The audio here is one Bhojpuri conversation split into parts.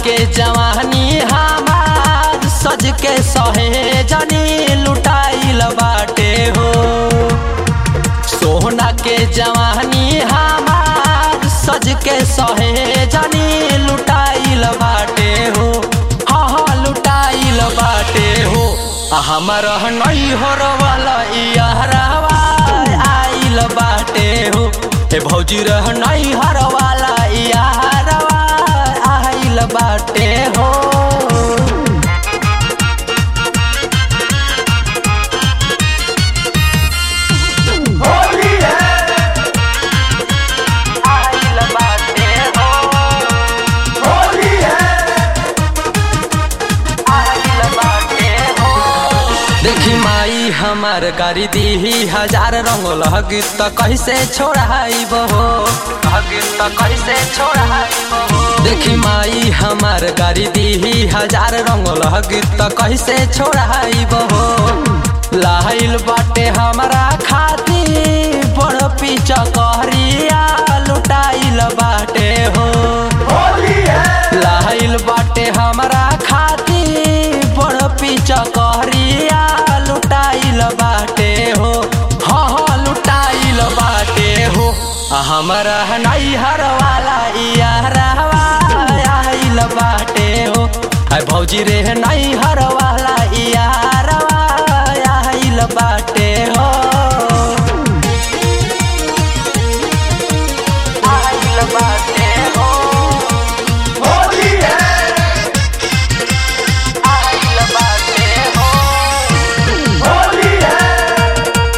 के जवानी हमार सज के सहे जनी लुटाइल बाटे हो सोहना के जवानी हमार सज के सहे जनी लुटाइल बाटे हो हाँ हाँ लुटाइल बाटे हो आ हमर नहीं हो वाला यारवा आइल बाटे हो हे भौजी रह नहीं हर वाला यारवा आइल बाटे हो होली है आइल बाटे हो होली है आइल बाटे हो देखी माई हमार गाड़ी दी हजार रंग लगी त कैसे छोड़ाइब हो लगी त कैसे छोड़ाइब हो देखी माई हमार गाड़ी दी हजार रंग लगी त कैसे छोड़ाइब हो लाइल बाटे हमारा खाती बड़ पीछा कहरिया लुटाइल बाटे हो होली है लाइल बाटे हमरा खाती बड़ पीछा कहरिया लुटाइल बाटे हो हाँ हाँ लुटाइल बाटे हो आ हमरा नहीं हर वाला यारवा आइल बाटे हो आ भौजी रे नहीं हर वाला यारवा आइल बाटे हो आइल बाटे हो होली है आइल बाटे हो होली है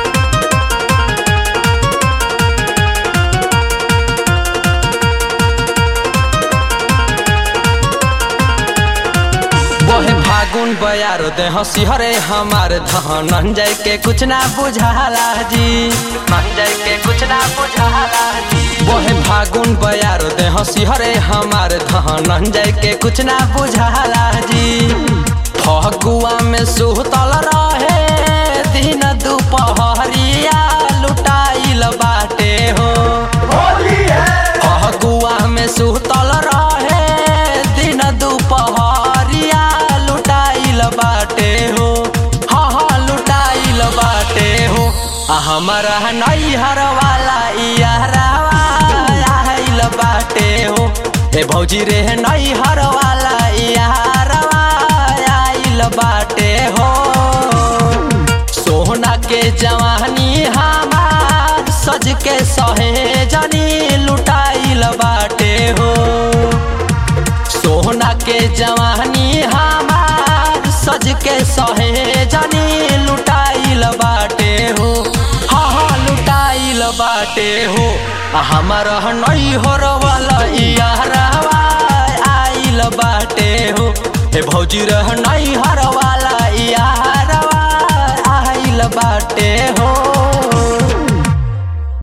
बहे फागुन बयार दे हंसी हरे हमार धन जाय के कुछ ना बुझाला जी मन जाय के कुछ ना बुझाला जी बहे फागुन बयार दे हंसी हरे हमार धन जाय के कुछ ना बुझाला जी फगुआ में सुतल रहे दिन दुपहरिया लुटाइल बाटे हो होली है फगुआ में सुतल रहे दिन दुपहरिया लुटाइल बाटे हो हाँ हाँ लुटाइल बाटे हो आ हमारा नैहर वाला यारवा आइल बाटे हो ए भौजी रे नैहर वाला यारवा आइल बाटे हो सोहना के जवानी हमार सज के सहे जनी लुटाइल बाटे हो सोहना के जवानी हमार सज के सहे जनी लुटाइल बाटे हो हाँ हाँ लुटाइल बाटे हो आ हमार नहीं हो वाला यारवा आइल बाटे हो हे भौजी रह नहीं हर वाला यारवा आइल बाटे हो